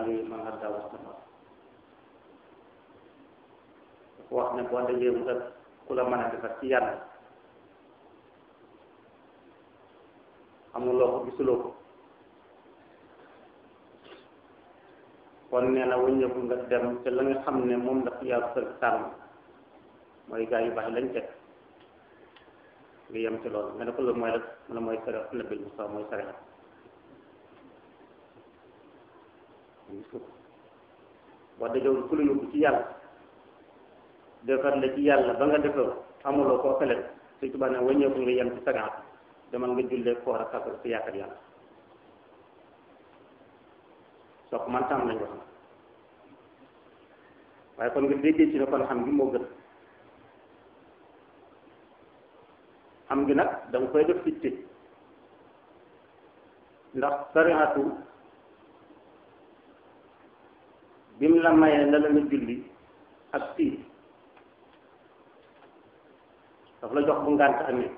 ali man hadda wastafa dafa wax ne boo dajee mu ëpp ku la mën a defar ci yàlla amuloo ko gisuloo ko kon nee na wëññeeku nga dem te la nga xam ne moom la fi yàlla sër tànn mooy gaa yu baax lañ teg nga yem ci loolu nga ne ko loolu mooy la mu ne mooy sare nabil Musaa mooy sare boo dajoo ku la yóbbu ci yàlla defar la ci yàlla ba nga defar amuloo koo fële su tubaab ne wëññeeku nga yem ci sagaat demal nga jullee koor ak kàttan si yaakaar yàlla soo ko man tam lañ wax na waaye kon nga déggee ci ne kon xam gi moo gën xam gi nag danga koy def fitte ndax sariatu bi mu la mayee la la nga julli ak fii daf la jox bu ngànt amee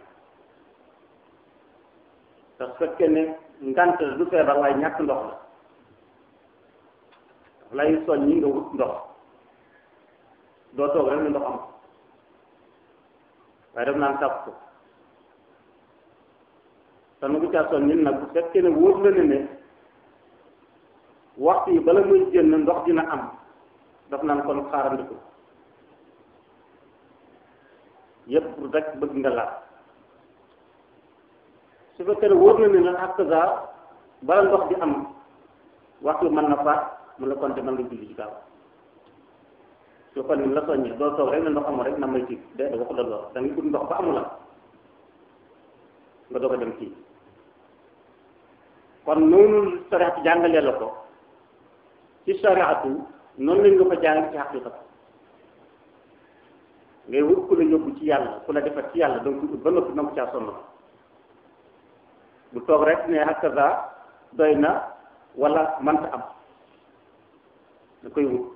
te su fekkee ne ngànt du feebar waaye ñàkk ndox la daf lay soñ ñi nga wut ndox doo toog rek ne ndox am waaye daf naan sàpp ko te nu ko caa soñ ñun nag bu fekkee ne wóor la ne ne waxtu yi bala muy génn ndox dina am daf naan kon xaarandiku yépp pour rek bëgg nga laal su fekkee ne wóor na ne nag ak sa bala ndox di am waxtu mën na faat mën la konte mën nga julli ci gaaw su kon ni la soññee doo toog rek ne ndox amul rek na may tiit de da waxu la lool da nga ut ndox ba amula nga doog a dem kii kon noonu sariatu jàngalee la ko ci sariatu noonu lañ nga ko jàng ci xaqiqa ngay wut ku la yóbbu ci yàlla ku la defar ci yàlla donc ut ba noppi na ko caa sonn bu toog rek ne hakaza doy na wala mënta am da koy wut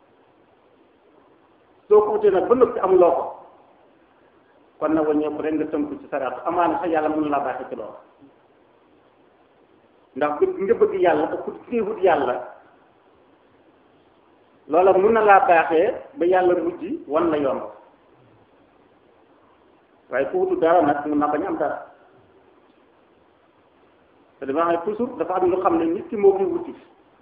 soo ko wutee nag ba noppi amuloo ko kon nag wàññeeku rek nga tënku ci saraatu amaana sax yàlla mënu laa baaxee ci loolu ndax bëgg nga bëgg yàlla te ku ngay wut yàlla loola mun na laa baaxee ba yàlla mujj wan la yoon waaye ku wutu dara nag mun na bañ am dara te dama xam ne toujours dafa am lu xam ne nit ki moo koy wuti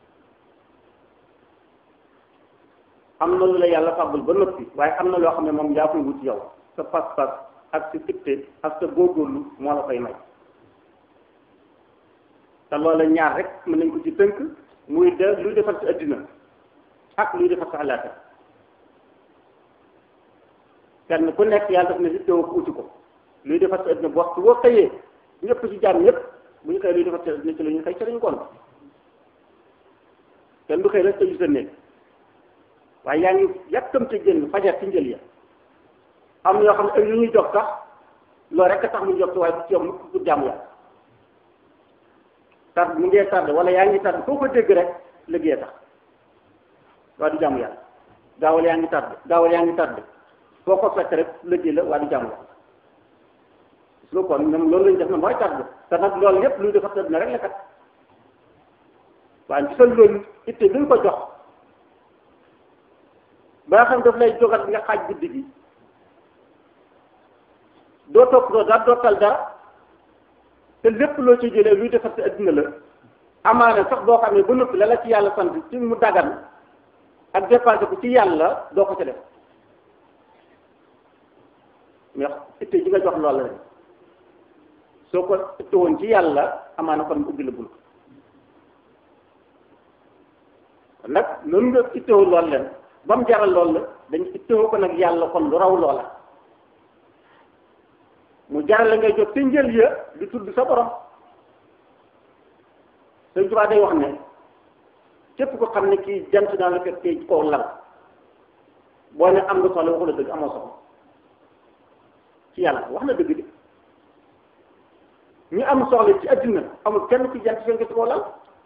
am na lu la yàlla fàggul ba noppi waaye am na loo xam ne moom yaa koy wuti yow sa pas-pas ak sa fitte ak sa góorgóorlu moo la koy may te loola ñaar rek mën nañ ko ci tënk muy de luy defar sa addina ak luy defar sa àllaaxira kenn ku nekk yàlla daf ne si teewoo ko uti ko luy defar sa addina bu waxtu boo xëyee ñëpp ci jàmm ñëpp bu ñu xëyee luy defar sa addina ci la ñu xëy ci lañu kon kenn du xëy rek tëju sa néeg waaye yaa ngi yàkkamte génn fajar ci njël ya am na yoo xam ne ak yu ñuy jox sax loolu rek a tax mu jox waaye bu ci yow mu pour jàmm yàlla tard mu ngee tardé wala yaa ngi tardé foo ko dégg rek liggéey tax waaye du jàmm yàlla gaawal yaa ngi tardé gaawal yaa ngi tardé foo ko fekk rek liggéey la waaye du jàmm yàlla su kon ñoom loolu lañ def na mooy tardé te nag loolu yépp luy defar tëdd na rek la kat waaye ci sa loolu itte bi nga ko jox ba nga xam daf lay jogat nga xaaj guddi gi doo topp doo dara doo tal dara te lépp loo ci jëlee luy defar sa adduna la amaana sax boo xam ne ba noppi la la ci yàlla sant ci mu dagan ak dépensé ko ci yàlla doo ko ca def mais itte ji nga jox loolu la soo ko itte woon ci yàlla amaana kon mu ubbi la bunt nag noonu nga ittewoo loolu leen ba mu jaral loolu la dañ ittewoo ko nag yàlla kon lu raw loola mu jaral la ngay jot te njël ya di tudd sa borom Sëñ Tuubaa day wax ne képp ko xam ne kii jant naa la fekk ci kaw lal boo ne am nga soxla waxu la dëgg amoo soxla ci yàlla wax na dëgg di ñu am soxla ci adduna amul kenn ci jant fekk ci kaw lal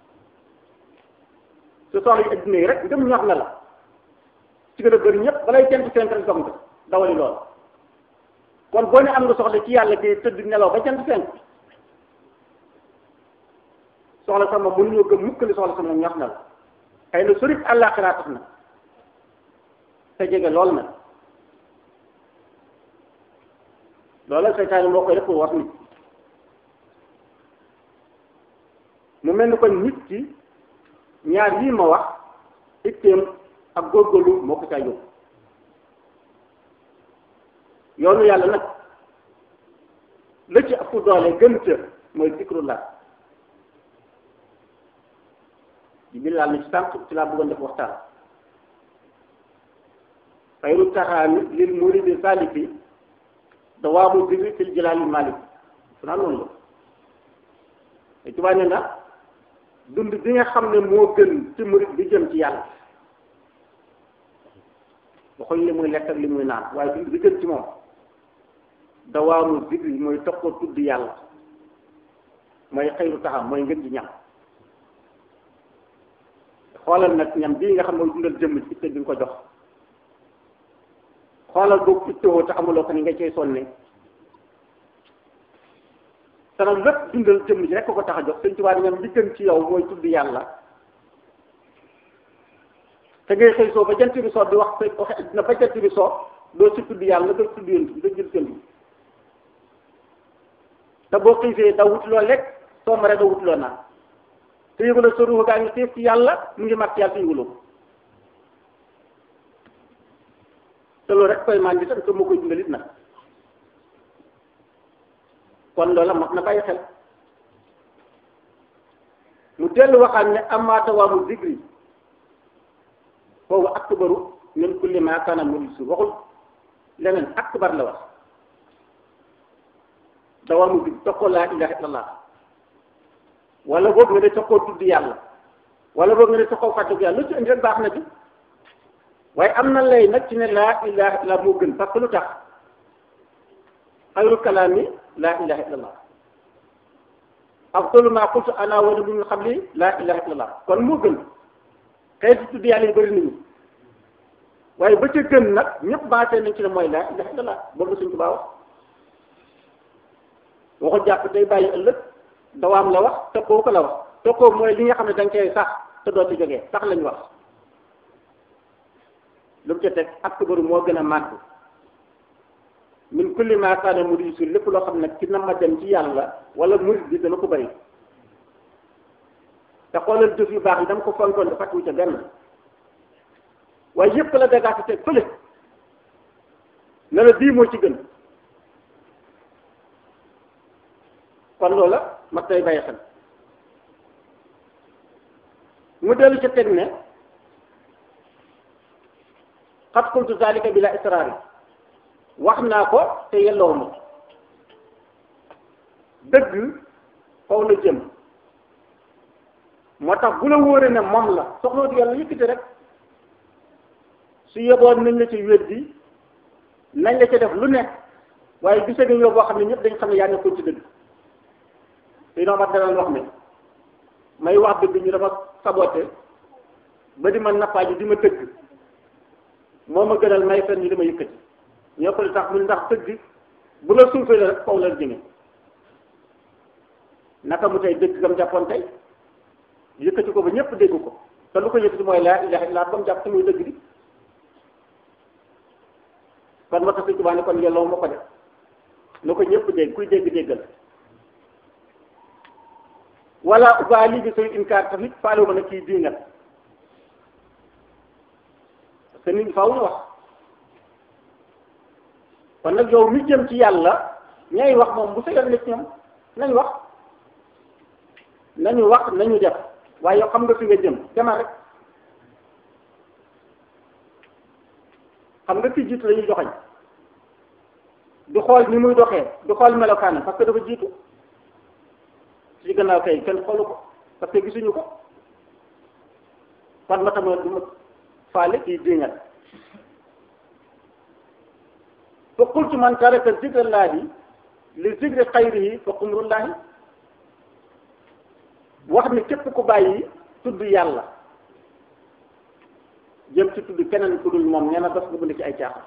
su soxla yi adduna yi rek ngëm ñox na la ci gën a bëri ñëpp balay jant fenk rek dog nga dawali lool kon boo ne am nga soxla ci yàlla kay tëdd nelaw ba jant fenk soxla sama mënuñoo gëm mukk li soxla sama ñox na la xëy na sori àllaaxira tax na te jege lool nag loola seytaane moo koy def pour wax nit mu mel ni kon nit ki ñaar yii ma wax itteem ak góorgóorlu moo ko caa yóbbu yoonu yàlla nag la ci ëpp doole gën ca mooy zikrullah di bi laal na ci tànk ci laa bëggoon def waxtaan xayru taxaami lil muridi salifi dawaamu zikri fil jalaali malik su naa loolu la te tubaab ne na dund bi nga xam ne moo gën ci murid bi jëm ci yàlla waxuñ li muy lekk ak li muy naan waaye dund bi gën ci moom dawaamu zikri mooy topp ko tudd yàlla mooy xayru taxam mooy ngën ji ñam xoolal nag ñam bii nga xam ne mooy dundal jëmm ci itte bi nga ko jox xoolal boobu ittewoo te amuloo ko ni nga cay sonne te nag lépp dundal jëmm ji rek ko ko tax a jox sëñ Tuubaa ñam li gën ci yow mooy tudd yàlla te ngay xëy soo ba jant bi soo di wax waxe na ba jant bi soo doo ci tudd yàlla doo tudd yéen bi da jël seen bi te boo xiifee da wutuloo lekk soo maree da wutuloo naan te yëguloo sa ruux gaa ngi xiif ci yàlla mu ngi mat yàlla te yëguloo ko te loolu rek koy maan di tam te moo koy dundalit nag kon loola mat na bàyyi xel mu dellu waxaat ne amaata waa mu zikri foofu akbaru min kulli ma kaana mulisu waxul leneen akbar la wax dawaa mu zikri toqoo laa ilaha illallah wala boog nga ne toqoo tudd yàlla wala boog nga ne toqoo fàttaliku yàlla lu ci indi rek baax na bi waaye am na lay nag ci ne laa ilaha illallah moo gën parce que lu tax xayru kalaami laa ilaha illallah afdalu ma qultu ana wa nabiyyu min qabli laa ilaha illallah kon moo gën xeeti tudd yàlla yi bëri nañu waaye ba ca gën nag ñëpp baatee nañ ci ne mooy laa ilaha illallah boobu suñ tubaa wax waxul jàpp tey bàyyi ëllëg dawaam la wax tokkoo ko la wax tokkoo mooy li nga xam ne da nga koy sax te doo ci jógee sax lañ wax lu mu ca teg akbaru moo gën a màgg min kulli ma kaana muriisu lépp loo xam ne ci na ma dem ci yàlla wala murid bi dana ko bëri te xoolal jëf yu baax yi dama ko fonkoon dafa fàttewu ca benn waaye yëpp la dagaati teg fële ne la bii moo ci gën kon loola mat tay bàyyi xel mu dellu ca teg ne xat qultu zalika bila israari wax naa ko te yelloo ma dëgg faw la jëm moo tax bu la wóoree ne moom la soxloo di yàlla yëkkati rek su yeboon nañ la ci weddi nañ la ci def lu nekk waaye gise nga yow boo xam ne ñëpp dañ xam ne yaa nekkoon ci dëgg te noo mat danañ wax ne may wax dëgg ñu dafa saboté ba di ma nappaaji di ma dëgg moo ma gënal may fen ñu di ma yëkkati ñoo ko li tax mu ndax dëgg bu la suufee la rek faw la jëme naka mu tey dëgg gam jàppoon tey yëkkati ko ba ñëpp dégg ko te lu ko yëkkati mooy laa ilaha illa ba mu jàpp te muy dëgg di kon moo tax Sëñ Tuubaa ne kon yelloo ma ko def na ko ñëpp dégg kuy dégg déggal wala ubaali bi say inkaar tamit faalewu ma ne kii diingat parce que nit ñi faaw ñu wax kon nag yow mi jëm ci yàlla ñay wax moom bu sa yoon nekk ñoom nañ wax nañu wax nañu def waaye yow xam nga fi nga jëm demal rek xam nga ki jiitu la ñuy joxañ du xool ni muy doxee du xool melokaanam parce que dafa jiitu ci gannaaw kay kenn xoolu ko parce que gisuñu ko kon ma tamit du ma faale kii diingat fa qultu man taraka zikrallahi li zikri xayrihi fa qumrullahi wax ni képp ku bàyyi tudd yàlla jëm ci tudd keneen ku dul moom nee na daf nga bind ci ay caaxaan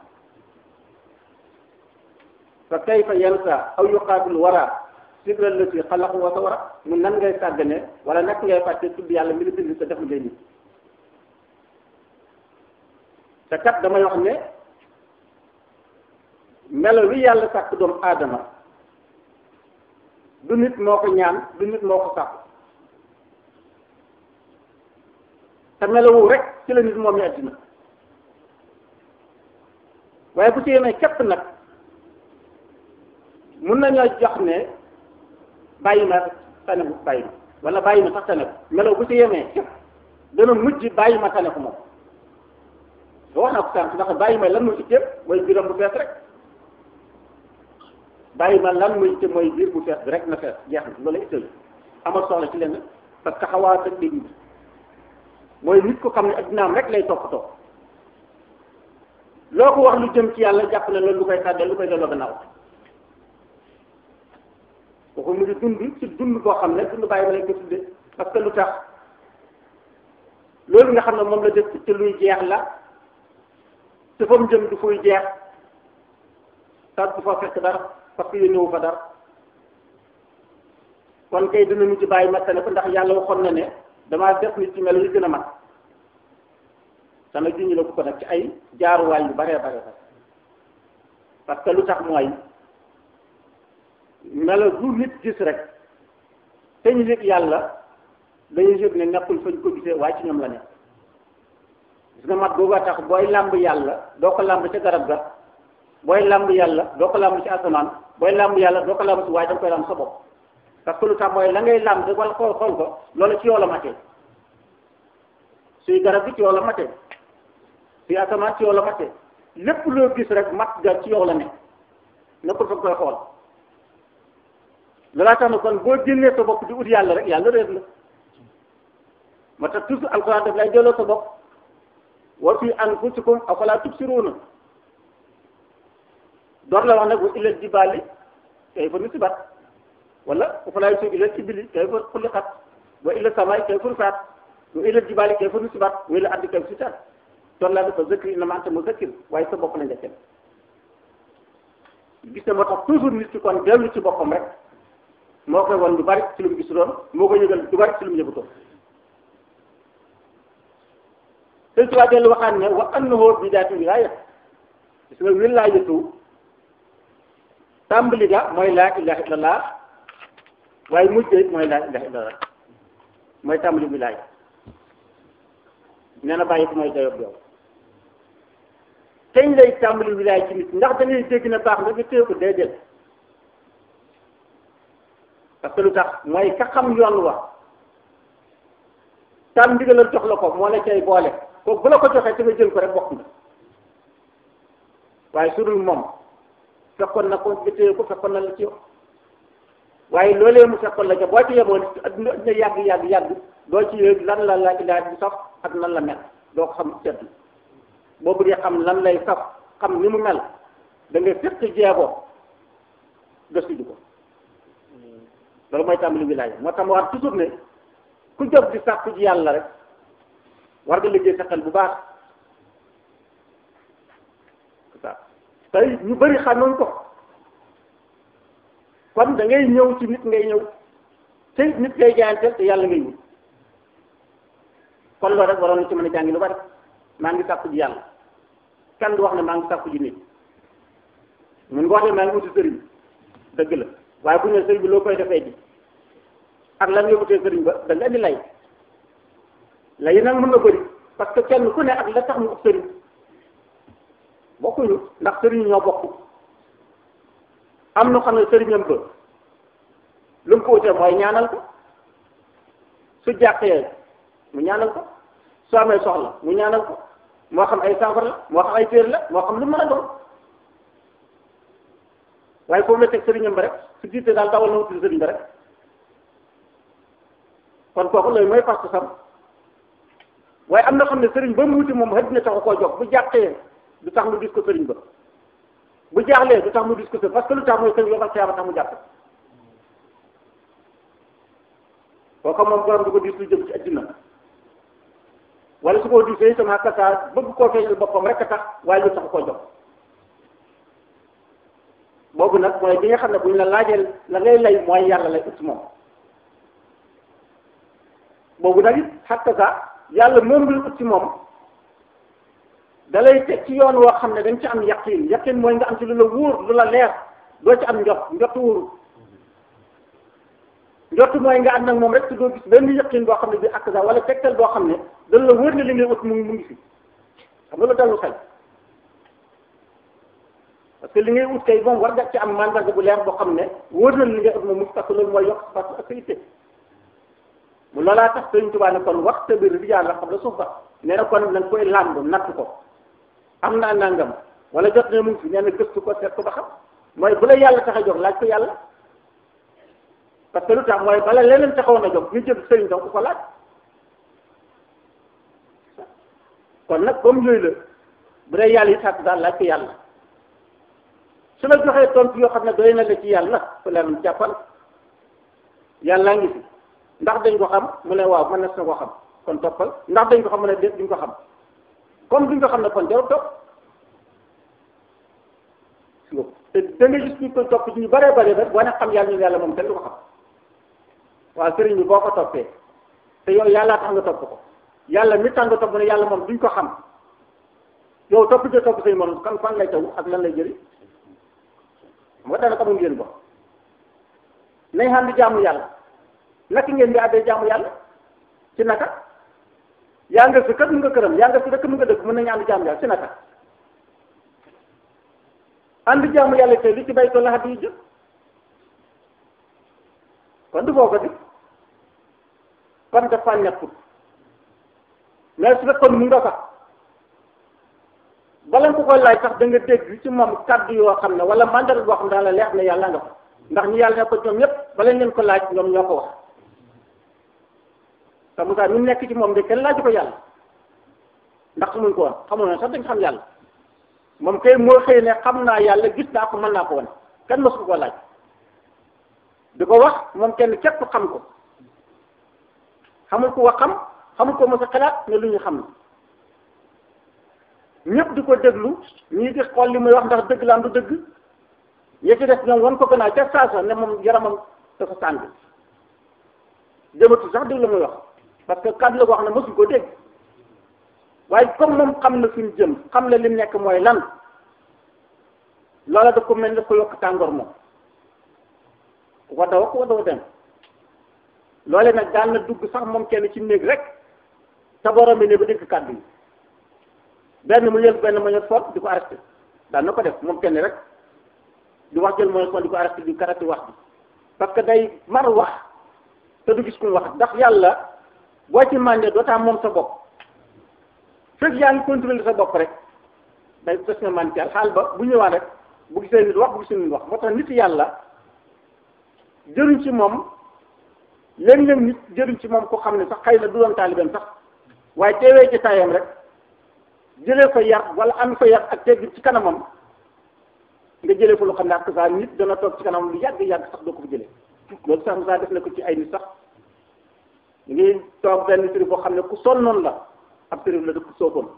fa kayfa yansa aw yuqaabil wara zikra lati xalaqu wa sawara mun nan ngay sàggane wala nak ngay fàtte tudd yàlla mi la bind sa def ngay nit te kat damay wax ne melo wi yàlla sàkk doomu aadama du nit moo ko ñaan du nit moo ko sàkk te melowu rek ci la nit moom mi àddina waaye bu ci yemee képp nag mun nañoo jox ne bàyyi ma tane bu bàyyi ma wala bàyyi ma sax tane ko melo bu ci yemee képp dana mujj bàyyi ma tane ko moom ba wax naa ko sànq ndax bàyyi ma lan muy itteel mooy biiram bu fees rek bàyyi ma lan muy itteel mooy biir bu fees bi rek na fees jeex na loolu itteel amal soxla ci lenn parce que xawaat ak dégg mooy nit ko xam ne addinaam rek lay toppatoo loo ko wax lu jëm ci yàlla jàpp ne loolu lu koy tàddee lu koy delloo gannaaw kooku mu ngi dund ci dund boo xam ne dund bàyyi ma lañ ko tuddee parce que lu tax loolu nga xam ne moom la def ci luy jeex la te fa mu jëm du fuy jeex tax du fa fekk dara parce que yónnewu fa dara kon kay dina mujj bàyyi ma tane ko ndax yàlla waxoon na ne damaa def nit ci melo yi gën a mat sama junj la ko ko nag ci ay jaaruwaay yu baree bare bare parce que lu tax mooy melo du nit gis rek te ñu yëg yàlla dañuy yëg ne nekkul fañ ko gisee waaye ci ñoom la nekk gis nga mat boobu tax booy làmb yàlla doo ko làmb ca garab ga booy làmb yàlla doo ko làmb ci asamaan booy làmb yàlla doo ko làmb ci waaye da nga koy làmb sa bopp parce que lu tax mooy la ngay làmb rek wala xool xool ko loolu ci yow la matee suy garab bi ci yow la matee suy asamaan ci yow la matee lépp loo gis rek mat ga ci yow la nekk nekkul fa nga koy xool loolaa tax na kon boo génnee sa bopp di ut yàlla rek yàlla réer la moo tax toujours alxuraan daf lay delloo sa bopp wa fi anfusikum afalaa tubsiruuna door la wax nag wa ilal jibaali kayfa nusibat wala afalaa yusir ilal ibili kayfa xuliqat wa ilal samaay kayfa rufaat wa ilal jibaali kayfa nusibat wa ilal ardi kayfa sutaat door laa dafa zikri innamaa anta muzakkir waaye sa bopp la nga kenn gis na moo tax toujours nit ki kon dellu ci boppam rek moo koy won lu bari ci lu mu gis doon moo koy yëgal lu bari ci lu mu yëgutoon sëñ Tuubaa dellu waxaan ne wa annahu bidaatu wilaaya gis nga wilaayatu tàmbali ga mooy laa ilaha illallah waaye mujj it mooy laa ilaha illallah mooy tàmbali wilaaya nee na bàyyi ko mooy dayob yow kañ lay tàmbali wilaaya ci nit ndax da ngay dégg na baax nga nga téye ko déedéet parce que lu tax mooy ka xam yoon wa tam ndigalal jox la ko moo la cay boole kooku bu la ko joxee te nga jël ko rek bokk na waaye su dul moom fekkoon na ko nga téye ko fekkoon na la ci yow waaye loolee mu fekkoon la ca boo ci yemoon adduna adduna yàgg yàgg yàgg doo ci yëg lan la la ilaha bi saf ak nan la mel doo ko xam seetlu boo bëggee xam lan lay saf xam ni mu mel da nga fekk jeeboo gëstu ji ko loolu mooy tàmbali wilaaya moo tax ma war toujours ne ku jóg di sàkku ji yàlla rek war nga liggéey sa xel bu baax tey ñu bëri xamoon ko kon da ngay ñëw ci nit ngay ñëw te nit ngay jaayanteel te yàlla ngay wut kon loolu rek waroon na ci mën a jàngi lu bari maa ngi sàkku ji yàlla kenn du wax ne maa ngi sàkku ji nit mun nga wax ne maa ngi wuti sëriñ dëgg la waaye bu ñu sëriñ bi loo koy defee ji ak lan nga wutee sëriñ ba da nga indi lay lay nag mën na bëri parce que kenn ku ne ak la tax mu ut sëriñ bokkuñu ndax sëriñ ñoo bokk am na xam ne sëriñam ba lu mu ko wutee mooy ñaanal ko su jàqee mu ñaanal ko su amee soxla mu ñaanal ko moo xam ay saafara la moo xam ay téer la moo xam lu mën a doon waaye foofu la teg sëriñam ba rek su jiite daal dawal na wutul sëriñ ba rek kon kooku loolu mooy fas sam waaye am na xam ne sëriñ ba mu wuti moom xëy na taxu koo jóg bu jàqee du tax mu gis ko sëriñ ba bu jaaxlee du tax mu gis ko sëriñ parce que lu tax mooy sëriñ ba tax mu jàpp kooku moom borom du ko dis lu jëm ci addina wala su ko disee itam ak saa bëgg koo feeñal boppam rek a tax waaye lu taxu koo jóg boobu nag mooy bi nga xam ne bu ñu la laajee la ngay lay mooy yàlla lay ut moom boobu nag it xatta sa yàlla moom bi ut ci moom da lay teg ci yoon woo xam ne dañ ci am yaqin yaqin mooy nga am ci lu la wóor lu la leer doo ci am njot njot wóoru njot mooy nga ànd ak moom rek te doo gis benn yaqin boo xam ne bi ak sa wala tegtal boo xam ne dañ la wóor ne li ngay ut mu mu ngi fi xam nga la dallu xel parce que li ngay ut kay moom war nga ci am mandarga bu leer boo xam ne wóor na li ngay ut moom mu parce que loolu mooy yokk parce que ak sa itte mu loolaa tax Sëriñ Tuubaa ne kon waxta bi rijaal la xam la suuf ba nee na kon nañ koy làmb natt ko am naa nangam wala jot ne mu ngi fi nee na gëstu ko seet ko ba xam mooy bu la yàlla tax a jóg laaj ko yàlla parce que lu tax mooy bala leneen taxawoon a jóg ñu jël sëriñ donc ko laaj kon nag comme yooyu la bu dee yàlla yi sàkk daal laaj ko yàlla su la joxee tontu yoo xam ne doy na la ci yàlla fu leen jàppal yàllaa ngi fi ndax dañ ko xam mu ne waaw mën na ko xam kon toppal ndax dañ ko xam mu ne déet duñ ko xam comme duñ ko xam ne kon jarul topp te da nga gis ñu ko topp ci ñu bëree bëri rek wane xam yàlla ñu yàlla moom kenn du ko xam waaw sëriñ bi boo ko toppee te yow yàllaa tax nga topp ko yàlla mi tax nga topp ne yàlla moom duñ ko xam yow topp jo topp say morom kan fan lay taw ak lan lay jëriñ xam nga dana xamul ngeen ko nañ xam di jaamu yàlla naka ngeen di àddee jaamu yàlla ci naka yaa nga si kër mu nga këram yaa nga si dëkk mu nga dëkk mën nañu ànd jaamu yàlla ci naka ànd jaamu yàlla te li ci bay ko laxat yi jëf kon du boo ko di kon dafa nekkul mais su fekkoon mu nga sax bala nga ko koy laaj sax da nga dégg ci moom kàddu yoo xam ne wala mandarga boo xam ne daal la leer ne yàlla nga fa ndax ñu yàlla ne ko ñoom ñëpp bala ngeen ko laaj ñoom ñoo ko wax te Moussa ñu nekk ci moom de kenn laaju ko yàlla ndax xamuñ ko woon xamuñ ne sax dañ xam yàlla moom kay moo xëy ne xam naa yàlla gis naa ko mën naa ko wane kenn mosu ko laaj di ko wax moom kenn képp xam ko xamul ko wax xam xamul ko mos a xalaat ne lu ñu xam na ñëpp di ko déglu ñii di xool li muy wax ndax dëgg la am du dëgg ñi ci def ñoom wan ko gën a ca saasa ne moom yaramam dafa tàng jëmatu sax dégg la muy wax parce que kàddu la ko wax ne mosuñ ko dégg waaye comme moom xam na fi mu jëm xam na li mu nekk mooy lan loola daf ko mel daf ko yokk tàngoor moom wadda wax wadda dem loole nag daan na dugg sax moom kenn ci néeg rek te borom bi ne ba dégg kàddu yi benn mu jël benn mu jël fort di ko arrêté daan na ko def moom kenn rek di wax jël mooy fort di ko arrêté di karati wax bi parce que day mar wax te du gis ku mu wax ndax yàlla boo ci màndee doo taa moom sa bopp fekk yaa ngi contrôler sa bopp rek day des nga man ci xaal ba bu ñëwaan rek bu gisee nit wax bu gisee nit wax moo tax nit yàlla jëriñ ci moom léeg-léeg nit jëriñ ci moom ko xam ne sax xëy na du doon taalibeem sax waaye teewee ci tayam rek jëlee fa yar wala am fa yar ak tegg ci kanamam nga jëlee fa lu xam ne ak saa nit dana toog ci kanamam lu yàgg yàgg sax doo ko fa jëlee loolu sax saa def na ko ci ay nit sax ngi toog benn sëriñ boo xam ne ku sonnoon la ab sëriñ la dëkk sookoon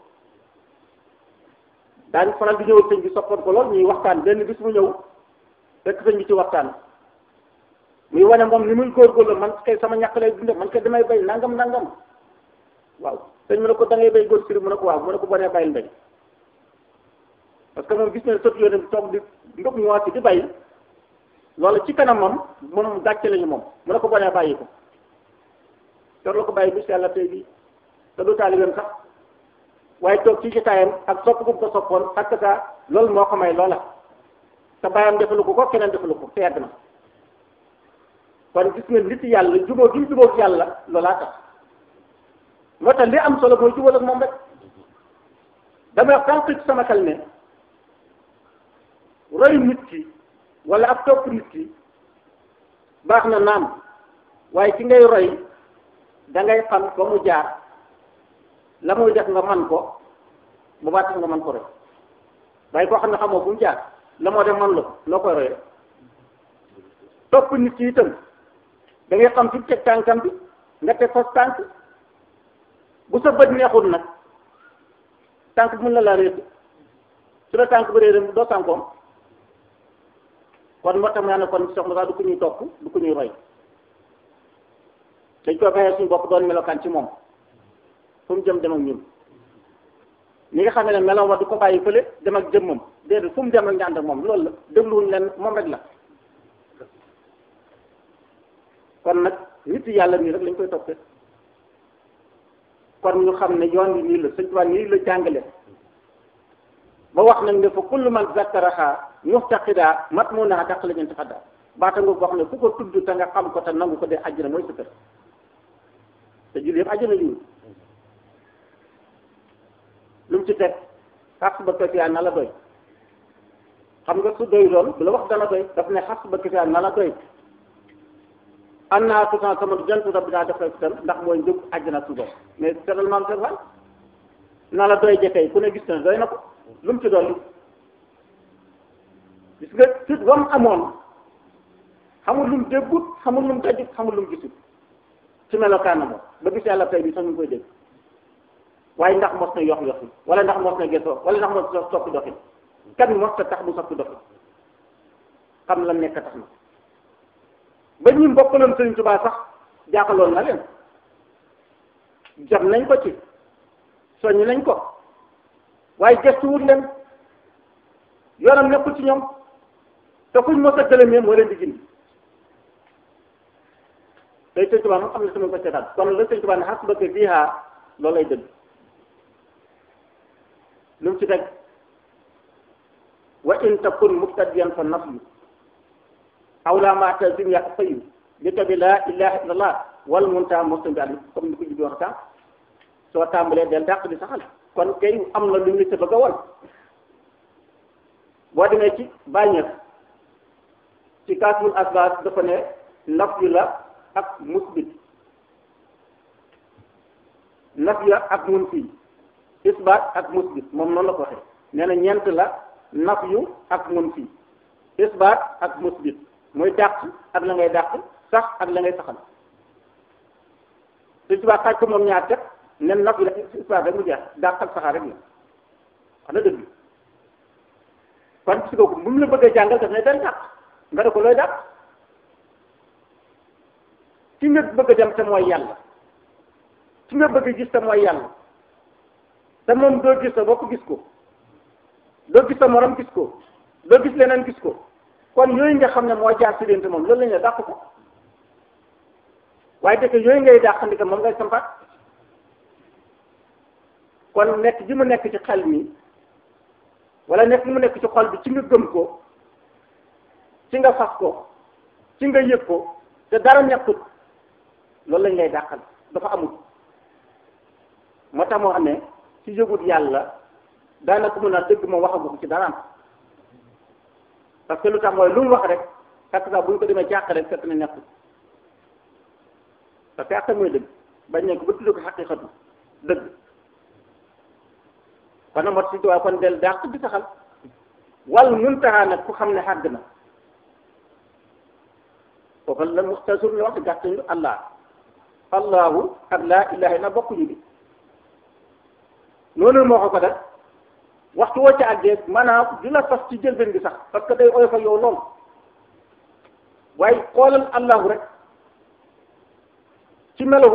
daañu faral di ñëw sëñ bi soppoon ko lool ñuy waxtaan benn bis mu ñëw fekk sëñ bi ci waxtaan muy wane moom ni muy góorgóorlu man kay sama ñàkk lay dunde man kay damay bay nangam nangam waaw sëñ mu ne ko da ngay bay góor sëriñ mu ne ko waaw mu ne ko bonee bayil mbay parce que moom gis na sot yoone bi toog di ndog ñëwaat di bay loolu ci kanamam moom gàcce lañu moom mu ne ko bonee bàyyi ko tor la ko bàyyi bis yàlla tey bi te du taalibeem sax waaye toog ci jotaayam ak sopp gu ko soppoon ak saa loolu moo ko may loola te bàyyam defalu ko ko keneen defalu ko te yàgg na kon gis nga nit yàlla jubóo gi mu jubóo yàlla loolaa tax moo tax li am solo mooy jubóo ak moom rek damay wax tànk ci sama xel ne roy nit ki wala ak topp nit ki baax na naam waaye ci ngay roy da ngay xam ba mu jaar la muy def nga man ko bu baax tax nga man ko roy waaye koo xam ne xamoo fu mu jaar la moo def man la ko loo koy royee topp nit ki itam da ngay xam fi mu teg tànkam bi nga teg fas tànk bu sa bët neexul nag tànk bi mën na laa réer su la tànk bi réer doo tànkoom kon moo tax ma ne kon Cheikh Moussa du ko ñuy topp du ko ñuy roy dañ koy fayee suñu bopp doon melokaan ci moom fu mu jëm dem ak ñun ñi nga xam ne meloom wa du ko bàyyi fële dem ak jëmmam déedéet fu mu dem rek ñu ànd ak moom loolu la dégluwuñ leen moom rek la kon nag nit yàlla nii rek lañ koy toppee kon ñu xam ne yoon wi nii la sëñ Tuubaa nii la jàngale ba wax nañ ne fa kullu man zakkaraha muftaqida matmunaha taqla ñeenti xadda baata nga wax ne ku ko tudd te nga xam ko te nangu ko de àjjana mooy sa kër te julli yëpp àjjana ñu lu mu ci teg xas ba kasiyaa na la doy xam nga su doy doon du la wax dana doy daf ne xas ba kasiyaa na la doy an naa tuutan sama jantu rabbi naa def ko tam ndax mooy njëg àjjana su doy mais seetal maam seen fan na la doy jëkkee ku ne gis na doy na ko lu mu ci dolli gis nga fit wam amoon xamul lu mu déggut xamul lu mu dajut xamul lu mu gisut ci melokaana moom ba gis yàlla tey bi sax ñu koy dégg waaye ndax mos na yox yoxi wala ndax mos na gesoo wala ndax mos na soppi doxin kan mos na tax bu soppi doxin xam la nekk tax na ba ñu mbokkaloon Sëriñ Tuubaa sax jaaxaloon na leen jot nañ ko ci soññ nañ ko waaye gestuwut leen yoonam nekkul ci ñoom te fuñ mos a gëlëmee moo leen di gindi tey Sëriñ Tuubaa moom am na sama ko seetaan kon la Sëriñ Tuubaa ne xas bëgg fiihaa loolu lay dëgg lu mu ci teg wa in takun muftadiyan fa nafyu aw laa ma tazim ya fayu li tabi laa ilaha illallah wal munta mostan bi àll comme ni ko jibi wax tam soo tàmbalee del dàq di saxal kon kay am na lu ñu sa bëgg a won boo demee ci bàññeef ci kaasul asbaas dafa ne nafyu la ak musbit nafyu ak munfi isbaat ak musbit moom noonu la ko waxee nee na ñeent la nafyu ak munfi isbaat ak musbit mooy dàq ak la ngay dàq sax ak la ngay saxal su subaa xaaj ko moom ñaar teg nen naf yi la isbaat rek mu jeex dàq ak saxaar rek la wax na dëgg kon si kooku bu mu la bëggee jàngal daf ne den dàq nga ne ko looy dàq ci nga bëgg a dem te mooy yàlla ci nga bëgg a gis te mooy yàlla te moom doo gis sa bopp gis ko doo gis sa morom gis ko doo gis leneen gis ko kon yooyu nga xam ne moo jaar si diggante moom loolu la ñu dàq ko waaye dëkk yooyu ngay dàqandika moom ngay sampaat kon nekk ji mu nekk ci xel mi wala nekk mu nekk ci xol bi ci nga gëm ko ci nga fas ko ci nga yëg ko te dara nekkut loolu lañ lay dàqal dafa amul moo tax moo xam ne ci yëgut yàlla daanaka mun a dëgg moom waxagu ko ci daraam parce que lu tax mooy lu mu wax rek fekk sax bu ñu ko demee jàq rek fekk na nekkul parce que àq mooy dëgg bañ ne ko ba tudd ko xaqiqatu dëgg kon nag moo tax si tubaab kon del dàq di saxal wal muntaha nag ku xam ne xàgg na kooku la muxtasur la wax gàttañ lu allah allahu ak laa ilaha illa bokkuñu bi noonu moo ko ko def waxtu woo ca àggee maanaam du la fas ci jëlbeen gi sax parce que day oyof ak yow lool waaye xoolal allahu rek ci melo